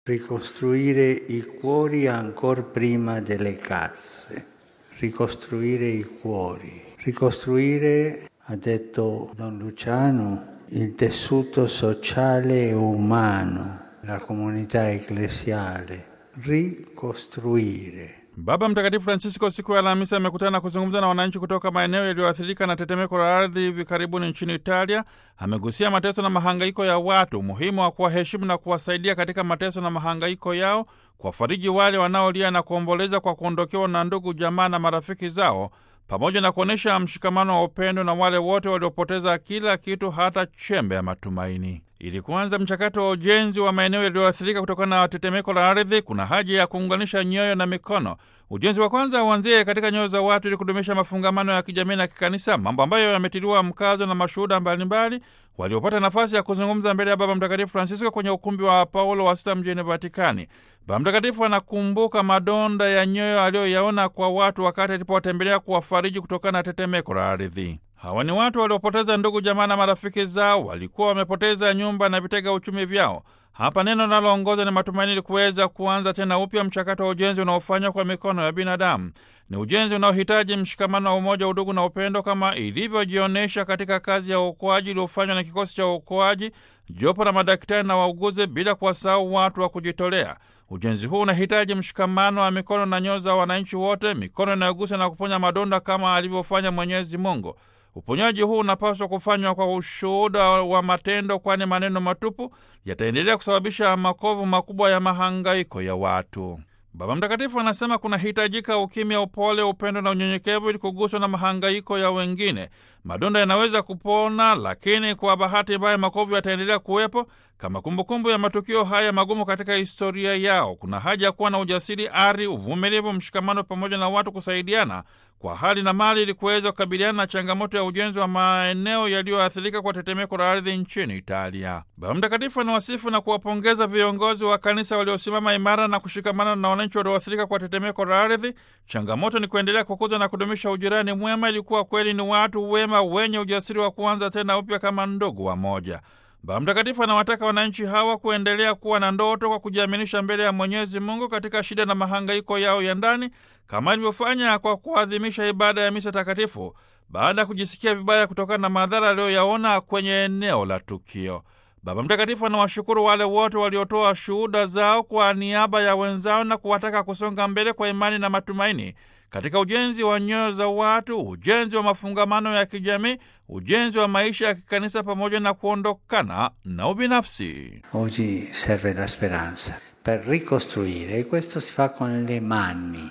ricostruire i cuori ancora prima delle case, ricostruire i cuori, ricostruire, ha detto Don Luciano, il tessuto sociale e umano, la comunità ecclesiale, ricostruire. Baba Mtakatifu Francisco siku ya Alhamisi amekutana na kuzungumza na wananchi kutoka maeneo yaliyoathirika na tetemeko la ardhi hivi karibuni nchini Italia. Amegusia mateso na mahangaiko ya watu, umuhimu wa kuwaheshimu na kuwasaidia katika mateso na mahangaiko yao, kuwafariji wale wanaolia na kuomboleza kwa kuondokewa na ndugu, jamaa na marafiki zao, pamoja na kuonyesha mshikamano wa upendo na wale wote waliopoteza kila kitu, hata chembe ya matumaini. Ili kuanza mchakato wa ujenzi wa maeneo yaliyoathirika kutokana na tetemeko la ardhi, kuna haja ya kuunganisha nyoyo na mikono. Ujenzi wa kwanza uanzie katika nyoyo za watu ili kudumisha mafungamano ya kijamii na kikanisa, mambo ambayo yametiliwa mkazo na mashuhuda mbalimbali waliopata nafasi ya kuzungumza mbele ya Baba Mtakatifu Francisco kwenye ukumbi wa Paulo wa Sita mjini Vatikani. Baba Mtakatifu anakumbuka madonda ya nyoyo aliyoyaona kwa watu wakati alipowatembelea kuwafariji kutokana na tetemeko la ardhi. Hawa ni watu waliopoteza ndugu, jamaa na marafiki zao, walikuwa wamepoteza nyumba na vitega uchumi vyao. Hapa neno linaloongoza ni matumaini, ili kuweza kuanza tena upya mchakato wa ujenzi unaofanywa kwa mikono ya binadamu. Ni ujenzi unaohitaji mshikamano wa umoja, udugu na upendo, kama ilivyojionyesha katika kazi ya uokoaji iliyofanywa na kikosi cha uokoaji, jopo la madaktari na wauguzi, bila kuwasahau watu wa kujitolea. Ujenzi huu unahitaji mshikamano wa mikono na nyoyo za wananchi wote, mikono inayogusa na kuponya madonda kama alivyofanya Mwenyezi Mungu. Uponyaji huu unapaswa kufanywa kwa ushuhuda wa matendo, kwani maneno matupu yataendelea kusababisha makovu makubwa ya mahangaiko ya watu. Baba Mtakatifu anasema kunahitajika ukimya, upole, upendo na unyenyekevu ili kuguswa na mahangaiko ya wengine. Madonda yanaweza kupona, lakini kwa bahati mbaya makovu yataendelea kuwepo kama kumbukumbu ya matukio haya magumu katika historia yao. Kuna haja ya kuwa na ujasiri, ari, uvumilivu, mshikamano pamoja na watu kusaidiana kwa hali na mali ili kuweza kukabiliana na changamoto ya ujenzi wa maeneo yaliyoathirika kwa tetemeko la ardhi nchini Italia. Baba Mtakatifu anawasifu na kuwapongeza viongozi wa kanisa waliosimama imara na kushikamana na wananchi walioathirika kwa tetemeko la ardhi. Changamoto ni kuendelea kukuza na kudumisha ujirani mwema, ilikuwa kweli ni watu wema wenye ujasiri wa kuanza tena upya kama ndugu wa moja. Baba Mtakatifu anawataka wananchi hawa kuendelea kuwa na ndoto kwa kujiaminisha mbele ya Mwenyezi Mungu katika shida na mahangaiko yao ya ndani, kama alivyofanya kwa kuadhimisha ibada ya misa takatifu baada ya kujisikia vibaya kutokana na madhara aliyoyaona kwenye eneo la tukio. Baba Mtakatifu anawashukuru wale wote waliotoa shuhuda zao kwa niaba ya wenzao na kuwataka kusonga mbele kwa imani na matumaini katika ujenzi wa nyoyo za watu, ujenzi wa mafungamano ya kijamii, ujenzi wa maisha ya kikanisa, pamoja na kuondokana na ubinafsi. Oggi serve la speranza per ricostruire e questo si fa con le mani